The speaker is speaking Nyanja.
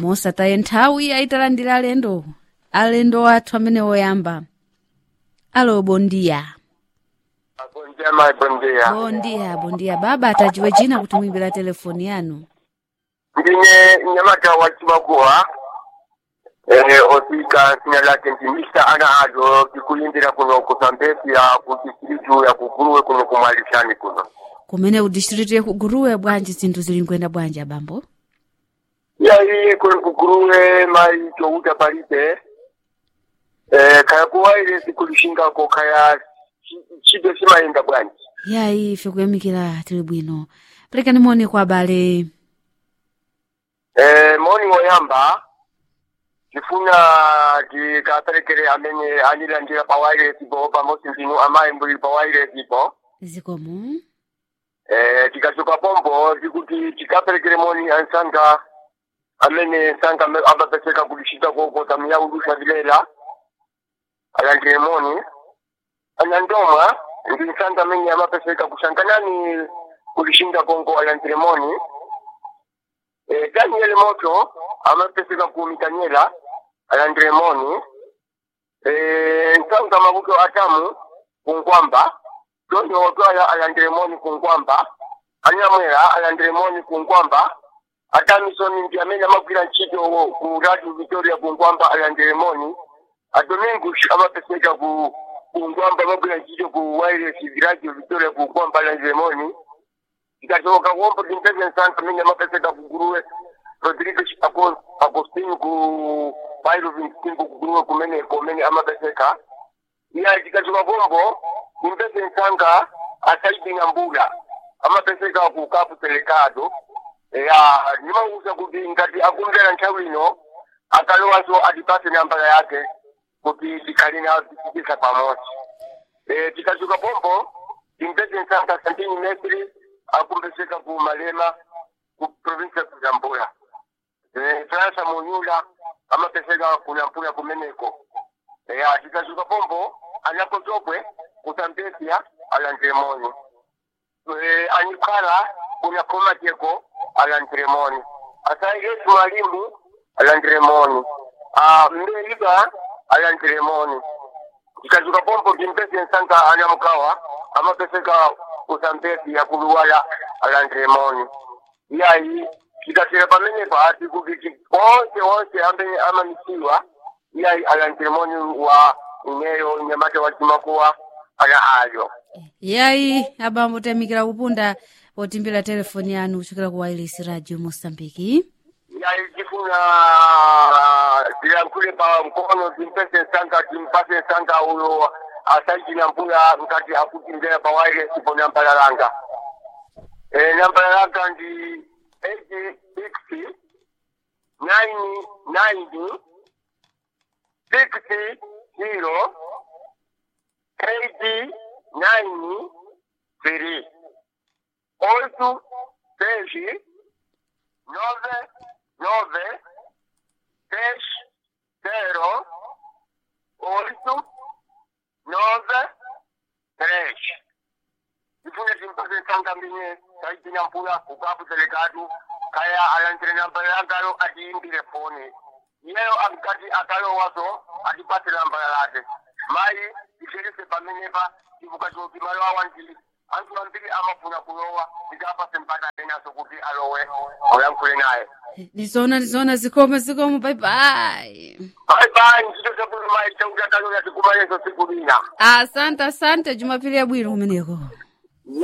mosataye nthawi ayitalandira alendo alendo athu amene woyamba alo bondiya Bom dia, mãe, bom dia. bondiya bondiya baba atajiwe china kuti muimbira telefoni yanu Ndine nyamata wa Chimakuwa. Eh, osika sina lake ndi Mr. Ana Ado kikuyindira kuno kusambesya kuti silitu ya kuguruwe kuno kumwalishani kuno. kumene kudistrict yakuguruwe bwanji zinthu zili nkwenda bwanji abambo Ya hii kuno kuguruwe mai chouta palibe. Eh, kaya kuwaile sikulishinga kaya chi- chibe simayenda bwanji. yayi ife kuyamikira tili bwino perekani moni kwa abale Eh, moni woyamba tifuna tikaperekere amene anilandira pa wireless ipo pamodzi ndinu amayi mbuli pa wireless ipo zikomo eh, tikachoka pompo tikuti tikaperekere moni ansanga amene nsanga ame- amapeseka kulishita kokota miyaudusha vilela alandire moni anandomwa ndi nsanga amene amapeseka kushanganani kulishinda kongo alandire moni eh, daniel moto amapeseka ku mitanyela alandire moni eh, nsanga mabuto atamu kunkwamba Tony Otwala alandire moni kunkwamba anyamwera alandire moni kunkwamba atamisoni ndi amene amagwira ntchito ku radio victoria kunkwamba alandire moni adomingus amapeseka ku kunkwamba amagwira ntchito ku wireless radio victoria kunkwamba alandire moni tikachoka kuombo timpeze nsanga amene amapeseka ku guruwe rodrigo Ago- agostino ku bairo vintimbo ku guruwe kumene kumene amapeseka iya tikachoka kombo impese nsanga asaidi nyambula amapeseka ku kapu telecado ya nimauza kuti ngati akumvera nthawi ino akalowanso atipase nambala yake kuti tikhale nawo tisikisa pamodzi Eh, tikachoka pompo impese nsanga santini mesri akumpeseka ku malema ku provinsi ya kuzambula Eh, fransa munyula amapeseka kunampula kumeneko ya tikazuka pombo anapotopwe kutambesya alantremoni e, anikhala kuna komateko alantremoni asaigesi mwalimu alantremoni mbeliba alantremoni tikazuka pombo timpese nsanga anamkawa amapeseka kutambesya kuluwala alantremoni yayi tikasera pamenepa ati kuti onse onse amene amamisiwa iyayi alantremoni wa ineyo nyamata wa chimakuwa ana ayo yayi abambo tayamikira kupunda potimbira telefoni yanu kuchokera ku wireless radio mosambiki iyayi tifuna tilankhule pa mkono timpese nsanga timpase nsanga uyo asaitina mpula ngati akutimvera pa wireless po nambala langa e, nambala langa ndi 860 990 60 zero eight nine three oito seis nove nove dez zero oito nove três ifune timpase nsanga mbinye taitina mpula kukapu delegado kaya alantre nambala yangalo atiimbire foni iyeyo amkati akalowaso atipate nambala lake mayi iferese pamenepa ivukachoti malo awandili anthu ambiri amafuna kulowa tikapase mpata enaso kuti alowe oyankhule naye ndizona ndizona zikomo zikomo baibai baibai ntchito zakuti mayi chauti akaloya tikumayeso siku lina asante asante jumapili yabwino kumeneko